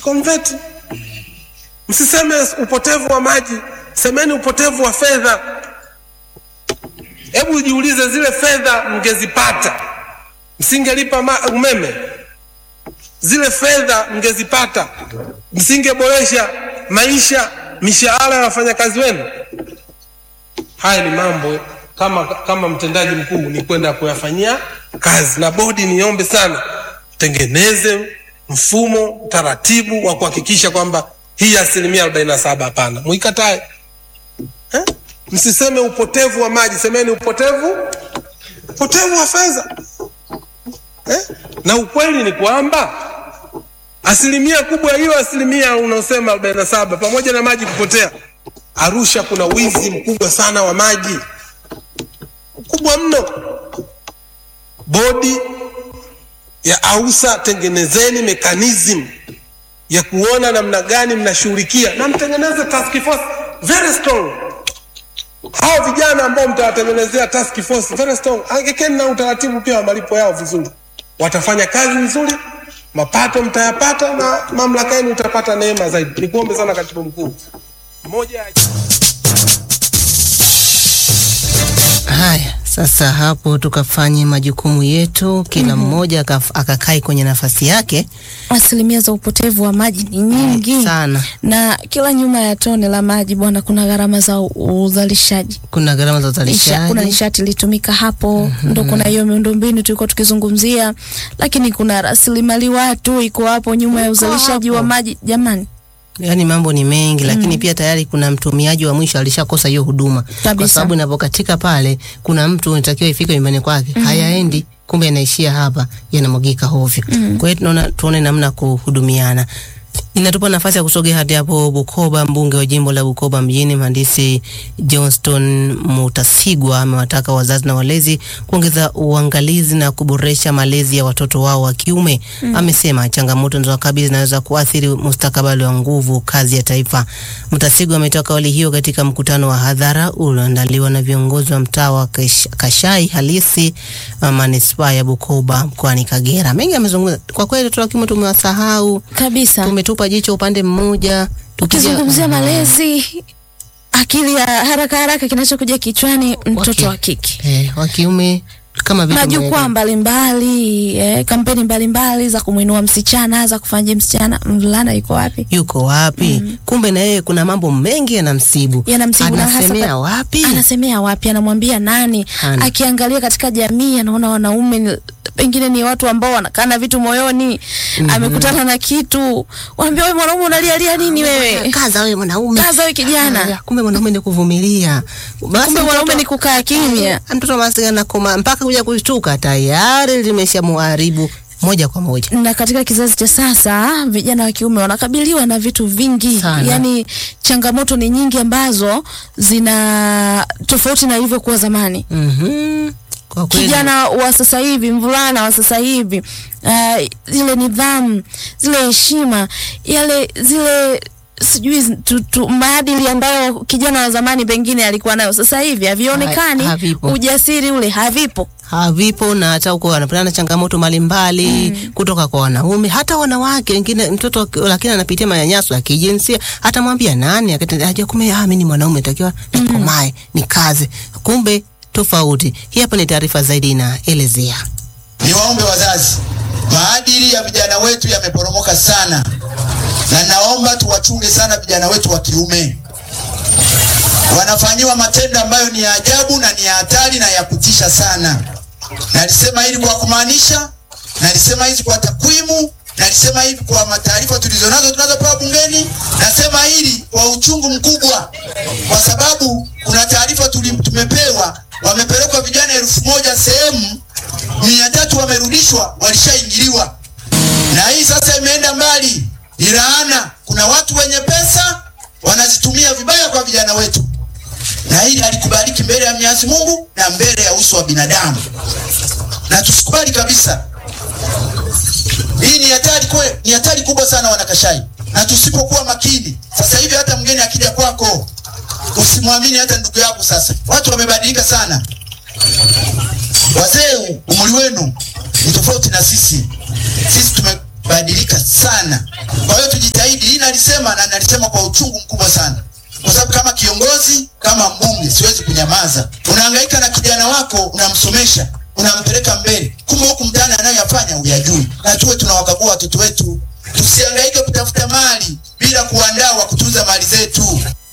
convert. Msiseme upotevu wa maji, semeni upotevu wa fedha. Hebu jiulize, zile fedha mngezipata, msingelipa ma- umeme? Zile fedha mngezipata, msingeboresha maisha, mishahara ya wafanyakazi wenu? Haya ni mambo kama, kama mtendaji mkuu ni kwenda kuyafanyia kazi, na bodi, niombe sana tengeneze mfumo taratibu wa kuhakikisha kwamba hii asilimia arobaini na saba hapana, mwikatae eh? Msiseme upotevu wa maji, semeni upotevu upotevu wa fedha eh? Na ukweli ni kwamba asilimia kubwa ya hiyo asilimia unaosema arobaini na saba pamoja na maji kupotea, Arusha kuna wizi mkubwa sana wa maji, mkubwa mno. Bodi ya AUSA, tengenezeni mechanism ya kuona namna gani mnashughulikia na mtengeneze task force very strong. Hao vijana ambao mtawatengenezea task force very strong, angekeni na utaratibu pia wa malipo yao vizuri, watafanya kazi nzuri, mapato mtayapata na mamlaka yenu itapata neema zaidi. Nikuombe sana katibu mkuu, moja ya Haya, sasa hapo tukafanye majukumu yetu, kila mmoja akaf- akakae kwenye nafasi yake Asilimia za upotevu wa maji ni nyingi sana. na kila nyuma ya tone la maji bwana, kuna gharama za u- uzalishaji Kuna gharama za Nisha, kuna uzalishaji, nishati ilitumika hapo ndo kuna hiyo miundombinu tulikuwa tukizungumzia, lakini kuna rasilimali watu iko hapo nyuma ya uzalishaji wa maji. Jamani, yaani mambo ni mengi, lakini pia tayari kuna mtumiaji wa mwisho alishakosa hiyo huduma, kwa Kabisa. sababu inapokatika pale, kuna mtu unatakiwa ifike nyumbani kwake, hayaendi kumbe yanaishia hapa, yanamwagika hovyo. Kwa hiyo tunaona tuone namna kuhudumiana. Inatupa nafasi ya kusogea hadi hapo Bukoba. Mbunge wa jimbo la Bukoba mjini mhandisi Johnston Mutasigwa amewataka wazazi na walezi kuongeza uangalizi na kuboresha malezi ya watoto wao wa kiume. Amesema changamoto zinazowakabili zinaweza kuathiri mustakabali wa nguvu kazi ya taifa. Mutasigwa ametoa kauli hiyo katika mkutano wa hadhara ulioandaliwa na viongozi wa mtaa wa Kash- Kashai halisi uh, manispaa ya Bukoba mkoani Kagera. Mengi amezungumza kwa kweli, watoto wa kiume tumewasahau kabisa tumetupa jicho upande mmoja tukija- ukizungumzia malezi, akili ya haraka haraka kinachokuja kichwani mtoto Waki- wa kike eh, wa kiume kama vile majukwaa mbalimbali eh, kampeni mbalimbali za kumwinua msichana za kufanya msichana mvulana yuko wapi yuko wapi? Kumbe na yeye kuna mambo mengi yanamsibu, Yanamsibu na hasa anasemea pa- wapi? anasemea wapi anamwambia nani Hana. akiangalia katika jamii anaona wanaume ni- pengine ni watu ambao wanakaa na vitu moyoni amekutana na kitu wanaambia wewe mwanaume unalialia nini wewe Kaza wewe mwanaume, kaza wewe kijana Haya, kumbe mwanaume ni kuvumilia. Basi kumbe mwanaume mtoto- ni kukaa kimya mtoto maskini anakoma mpaka kuja kushtuka tayari limeshamuharibu moja kwa moja. na katika kizazi cha sasa vijana wa kiume wanakabiliwa na vitu vingi Sana. yaani changamoto ni nyingi ambazo zina tofauti na ilivyokuwa zamani Mhm. Kwa kweli kijana wa sasa hivi mvulana wa sasa hivi uh, zile nidhamu zile heshima yale zile sijui tu, tu, maadili ambayo kijana wa zamani pengine alikuwa nayo sasa hivi havionekani Ha- havipo. ujasiri ule havipo havipo na hata huko wanapatana na changamoto mbalimbali kutoka kwa wanaume hata wanawake wengine. Mtoto aki- lakini anapitia manyanyaso ya kijinsia, atamwambia nani? Akatenda aje, kumbe ah, mimi ni mwanaume natakiwa nikomae nikaze, kumbe tofauti. Hii hapa ni taarifa zaidi inaelezea. Niwaombe wazazi, maadili ya vijana wetu yameporomoka sana, na naomba tuwachunge sana vijana wetu wa kiume. Wanafanyiwa matendo ambayo ni ya ajabu na ni ya hatari na ya kutisha sana. Nalisema hili kwa kumaanisha, nalisema hizi kwa takwimu, nalisema hivi kwa mataarifa tulizonazo tunazopewa bungeni, nasema hili kwa uchungu mkubwa, kwa sababu kuna taarifa tuli- tumepewa, wamepelekwa vijana elfu moja sehemu mia tatu wamerudishwa, walishaingiliwa na hii sasa imeenda mbali, ni laana. Kuna watu wenye pesa wanazitumia vibaya kwa vijana wetu, na hili halikubaliki mbele ya Mwenyezi Mungu na mbele ya uso wa binadamu, na tusikubali kabisa. Hii ni hatari kwe, ni hatari kubwa sana wanakashai, na tusipokuwa makini, sasa hivi hata mgeni akija kwako usimwamini hata ndugu yako. Sasa watu wamebadilika sana. Wazee, umri wenu ni tofauti na sisi. Sisi tumebadilika sana, kwa hiyo tujitahidi nalisema na nalisema kwa uchungu mkubwa sana, kwa sababu kama kiongozi, kama mbunge, siwezi kunyamaza. Unahangaika na kijana wako, unamsomesha, unampeleka mbele, kumbe huku mtaani anayoyafanya huyajui. Na tuwe tunawakagua watoto wetu, tusihangaike kutafuta mali bila kuandaa wa kutunza mali zetu.